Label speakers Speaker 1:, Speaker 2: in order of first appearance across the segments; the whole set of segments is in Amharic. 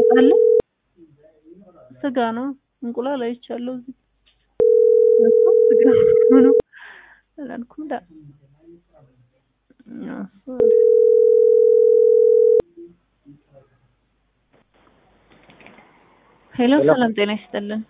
Speaker 1: አለ ስጋ ነው። እንቁላል አይቻለሁ እዚህ እኮ ስጋ ነው አላልኩም ዳ እሱ ሄሎ ሰላም ጤና ይስጥልን።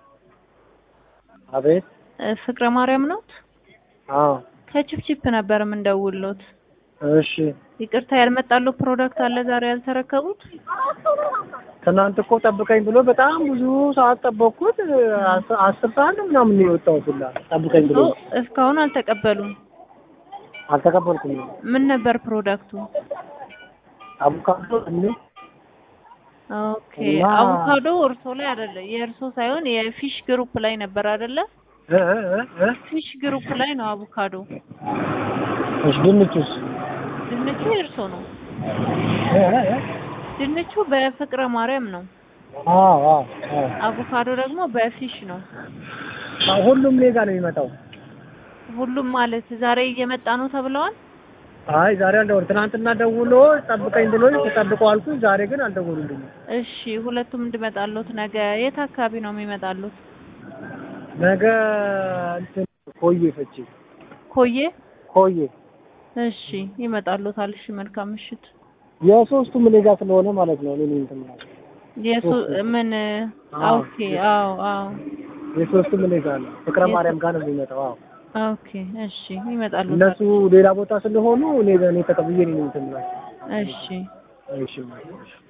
Speaker 2: አቤት።
Speaker 1: እ ፍቅረ ማርያም ነዎት?
Speaker 2: አዎ።
Speaker 1: ከቺፕቺፕ ነበር የምንደውልዎት።
Speaker 2: እሺ።
Speaker 1: ይቅርታ ያልመጣልዎ ፕሮዳክት አለ ዛሬ ያልተረከቡት?
Speaker 2: ትናንት እኮ ጠብቀኝ ብሎ በጣም ብዙ ሰዓት ጠበቅኩት። አስ- አስር ሰዓት ነው ምናምን ነው የወጣሁት ሁላ ጠብቀኝ ብሎ
Speaker 1: እሱ እስካሁን አልተቀበሉም።
Speaker 2: አልተቀበልኩም።
Speaker 1: ምን ነበር ፕሮዳክቱ?
Speaker 2: አቮካዶ እኔ
Speaker 1: ኦኬ
Speaker 2: እና-
Speaker 1: አቮካዶ እርሶ ላይ አይደለ? የእርሶ ሳይሆን የፊሽ ግሩፕ ላይ ነበር አይደለ?
Speaker 2: እ እ እ እ
Speaker 1: ፊሽ ግሩፕ ላይ ነው አቮካዶ።
Speaker 2: እሺ ድንቹስ
Speaker 1: ድንቹ የእርሶ ነው።
Speaker 2: እ እ እ
Speaker 1: ድንቹ በፍቅረ ማርያም ነው።
Speaker 2: አዎ አዎ አዎ
Speaker 1: አቮካዶ ደግሞ በፊሽ ነው።
Speaker 2: አዎ፣ ሁሉም እኔ ጋር ነው የሚመጣው።
Speaker 1: ሁሉም ማለት ዛሬ እየመጣ ነው ተብለዋል።
Speaker 2: አይ ዛሬ አልደወል ትናንትና ደውሎ ጠብቀኝ ብሎ ተጠብቀው አልኩኝ። ዛሬ ግን አልደወሉልኝም።
Speaker 1: እሺ ሁለቱም እንድመጣሉት ነገ የት አካባቢ ነው የሚመጣሉት?
Speaker 2: ነገ እንትን ኮዬ ፈቼ
Speaker 1: ኮዬ።
Speaker 2: ኮዬ
Speaker 1: እሺ ይመጣሉታል። እሺ መልካም ምሽት።
Speaker 2: የሶስቱም እኔ ጋር ስለሆነ ማለት ነው። እኔ እንትን ማለት
Speaker 1: የሱ ምን
Speaker 2: አዎ።
Speaker 1: ኦኬ አዎ አዎ
Speaker 2: የሶስቱም እኔ ጋር ነው። ፍቅረ
Speaker 1: የሶ-
Speaker 2: ማርያም ጋር ነው የሚመጣው። አዎ
Speaker 1: ኦኬ እሺ ይመጣሉታል።
Speaker 2: እነሱ ሌላ ቦታ ስለሆኑ እኔ እኔ ተቀብዬ ነው እንትን ማለት
Speaker 1: እሺ
Speaker 2: እሺ